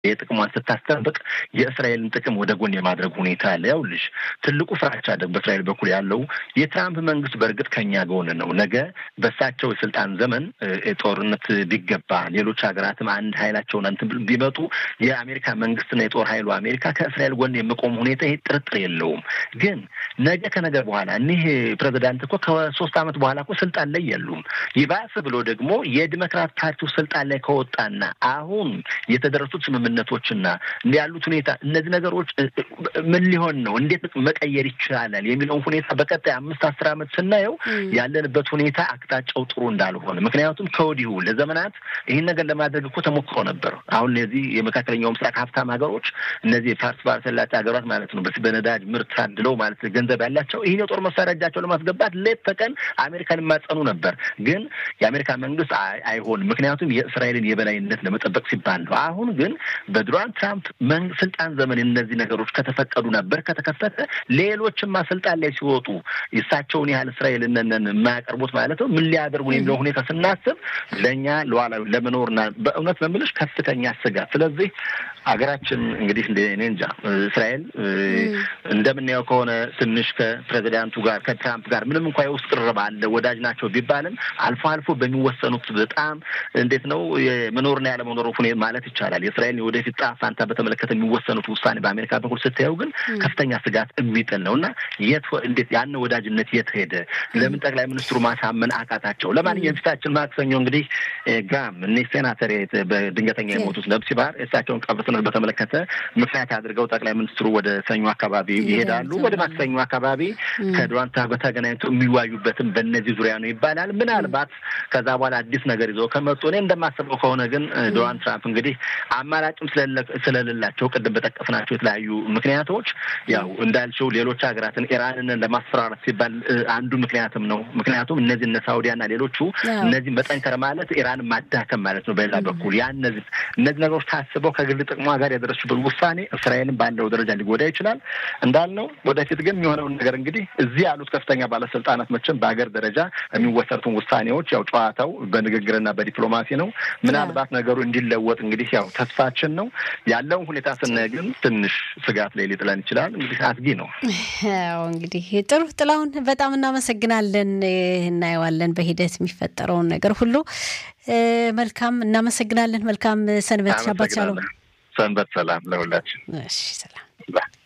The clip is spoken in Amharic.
የጥቅሟን ስታስጠብቅ የእስራኤልን ጥቅም ወደ ጎን የማድረግ ሁኔታ ያለ ያውልሽ ትልቁ ፍራቻ ደግሞ በእስራኤል በኩል ያለው የትራምፕ መንግስት በእርግጥ ከኛ ጎን ነው። ነገ በእሳቸው የስልጣን ዘመን ጦርነት ቢገባ ሌሎች ሀገራትም አንድ ኃይላቸውን እንትን ቢመጡ የአሜሪካ መንግስትና የጦር ኃይሉ አሜሪካ ከእስራኤል ጎን የመቆም ሁኔታ ይሄ ጥርጥር የለውም። ግን ነገ ከነገ በኋላ እኒህ ፕሬዚዳንት እኮ ከሶስት ዓመት በኋላ እኮ ስልጣን ላይ የሉም። ይባስ ብሎ ደግሞ የዲሞክራት ፓርቲው ስልጣን ላይ ከወጣና አሁን የተደረሱት ስምምነቶችና ያሉት ሁኔታ እነዚህ ነገሮች ምን ሊሆን ነው፣ እንዴት መቀየር ይቻላል የሚለውን ሁኔታ በቀጣይ አምስት አስር ዓመት ስናየው ያለንበት ሁኔታ አቅጣጫው ጥሩ እንዳልሆነ ምክንያቱም ከወዲሁ ለዘመናት ይህን ነገር ለማድረግ እኮ ተሞክሮ ነበር። አሁን እነዚህ የመካከለኛው ምስራቅ ሀብታም ሀገሮች እነዚህ ፋርስ ባህረ ሰላጤ ሀገራት ማለት ነው በነዳጅ ምርት ታድለው ማለት ገንዘብ ያላቸው ይህን የጦር መሳሪያ እጃቸው ለማስገባት ሌት ተቀን አሜሪካን የማጸኑ ነበር። ግን የአሜሪካ መንግስት አይሆንም፣ ምክንያቱም የእስራኤልን የበላይነት ለመጠበቅ ሲባል ነው። አሁን ግን በዶናልድ ትራምፕ ስልጣን ዘመን እነዚህ ነገሮች ከተፈቀዱ ነበር ከተከፈተ ሌሎችማ ስልጣን ላይ ሲወጡ እሳቸውን ያህል እስራኤልን የማያቀርቡት ማለት ነው ምን ሊያደርጉ የሚለው ሁኔታ ስናስብ ለእኛ ለዋላዊ ለመኖርና በእውነት መምልሽ ከፍተኛ ስጋት ስለዚህ ሀገራችን እንግዲህ እኔ እንጃ እስራኤል እንደምናየው ከሆነ ትንሽ ከፕሬዚዳንቱ ጋር ከትራምፕ ጋር ምንም እንኳ የውስጥ ቅርብ አለ ወዳጅ ናቸው ቢባልም አልፎ አልፎ በሚወሰኑት በጣም እንዴት ነው የመኖርና ያለመኖር ሁኔታ ማለት ይቻላል የእስራኤል የወደፊት ዕጣ ፈንታ በተመለከተ የሚወሰኑት ውሳኔ በአሜሪካ በኩል ስታየው ግን ከፍተኛ ስጋት የሚጥል ነው እና የት እንዴት ያን ወዳጅነት የት ሄደ? ለምን ጠቅላይ ሚኒስትሩ ማሳመን አቃታቸው? ለማንኛውም ፊታችን ማክሰኞ እንግዲህ ግራም እኔ ሴናተር በድንገተኛ የሞቱት ነብሲ ባህር እሳቸውን ቀብር ስነ በተመለከተ ምክንያት አድርገው ጠቅላይ ሚኒስትሩ ወደ ሰኞ አካባቢ ይሄዳሉ። ወደ ማክሰኞ አካባቢ ከዶናልድ ትራምፕ ጋር ተገናኝተው የሚዋዩበትም በእነዚህ ዙሪያ ነው ይባላል። ምናልባት ከዛ በኋላ አዲስ ነገር ይዘው ከመጡ እኔ እንደማስበው ከሆነ ግን ዶናልድ ትራምፕ እንግዲህ አማራጭም ስለሌላቸው ቅድም በጠቀስናቸው የተለያዩ ምክንያቶች ያው እንዳልችው ሌሎች ሀገራትን ኢራንን ለማስፈራራት ሲባል አንዱ ምክንያትም ነው። ምክንያቱም እነዚህ እነ ሳውዲያና ሌሎቹ እነዚህ መጠንከር ማለት ኢራንን ማዳከም ማለት ነው። በሌላ በኩል ያ እነዚህ እነዚህ ነገሮች ታስበው ከግል ጥቅሟ ጋር ያደረሱበት ውሳኔ እስራኤልን ባለው ደረጃ ሊጎዳ ይችላል እንዳልነው። ወደፊት ግን የሚሆነውን ነገር እንግዲህ እዚህ ያሉት ከፍተኛ ባለስልጣናት መቼም በሀገር ደረጃ የሚወሰኑትን ውሳኔዎች ያው ጨዋታው በንግግርና በዲፕሎማሲ ነው። ምናልባት ነገሩ እንዲለወጥ እንግዲህ ያው ተስፋችን ነው። ያለውን ሁኔታ ስናይ ግን ትንሽ ስጋት ላይ ሊጥለን ይችላል። እንግዲህ አስጊ ነው። ያው እንግዲህ ጥሩ ጥላሁን፣ በጣም እናመሰግናለን። እናየዋለን በሂደት የሚፈጠረውን ነገር ሁሉ። መልካም እናመሰግናለን። መልካም ሰንበት። ሻባት ሻሎም። ሰንበት ሰላም ለሁላችን። እሺ ሰላም